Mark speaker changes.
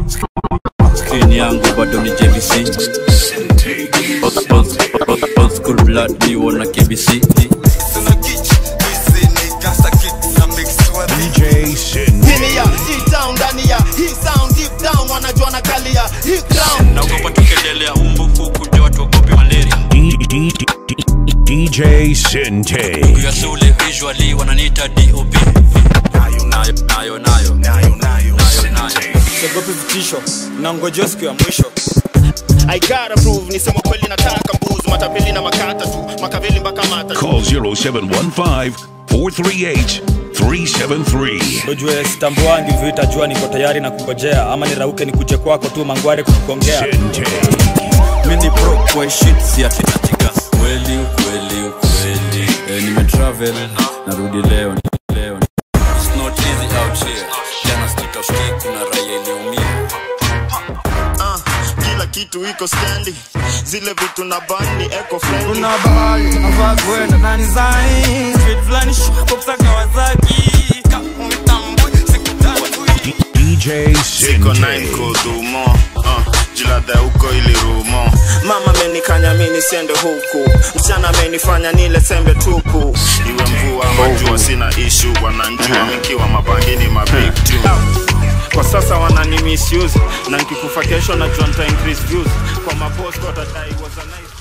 Speaker 1: Screen yangu bado ni JVC Old- old- old- old school blood ni wana KBC
Speaker 2: DJ Sin.
Speaker 3: Hini ya, hii town ndani ya hii sound deep down wanajua na kali ya hii ground
Speaker 1: naogopa tukelelea umbufu kuja watu wagopi malaria
Speaker 2: D- D- D- D- DJ Sinte.
Speaker 1: ya shule visually wananiita DOP nayo nayo nayo nayo nayo nayo
Speaker 4: siogopi vitisho na ngojeo siku ya mwisho
Speaker 3: I gotta prove nisema kweli nataka mbuzi matapeli na makata tu makaveli mpaka mata tu.
Speaker 2: Call 0715 438 373.
Speaker 4: ujue sitambuangi vita jua niko tayari na kungojea ama nirauke nikuje kwako tu mangware kukongea
Speaker 2: Sinte.
Speaker 1: mini pro kwa shit si atinatika kweli ukweli ukweli eh, nimetravel narudi leo leo It's not easy out here jana street of Key, kuna raia iliumia
Speaker 3: Ah, kila kitu iko standi zile vitu na bani eco friendly
Speaker 5: kuna bahari navaa kwenda na design street fulani shapo kusa Kawasaki kama mitambui sikutambui
Speaker 2: DJ
Speaker 3: Siko nine
Speaker 2: Sinte.
Speaker 3: kudumo uh, jilada huko ili rumo mama amenikanya mi nisiende huku msichana amenifanya nile sembe tupu iwe mvua majua sina ishu wananchi wamekiwa mabangini mabig tu kwa sasa wanani misuse na nkikufa kesho najua nita increase views kwa mapost watadai was a nice